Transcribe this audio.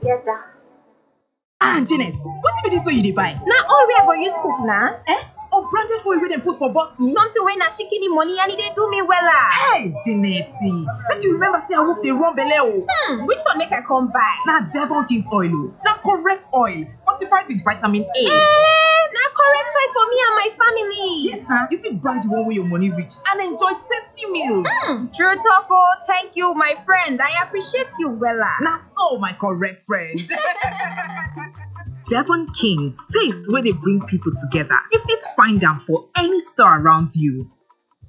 together. ah janet wetin be dis wey you dey buy Na oil wey I go use cook na. eh unbranded oil wey dem put for bottle Something wey na shikini money and e dey do me wella. hey janet make you remember say awoof dey run belle o Hmm, which one make I come buy? na devon king's oil o na correct oil fortified with vitamin a Eh, na correct choice for me and my family. yes na you fit buy the one wey your money reach and enjoy tasty meals Hmm, true talk oh, thank you my friend. I appreciate you wella. na so my correct friend devon king's taste wey dey bring people together you fit find am for any store around you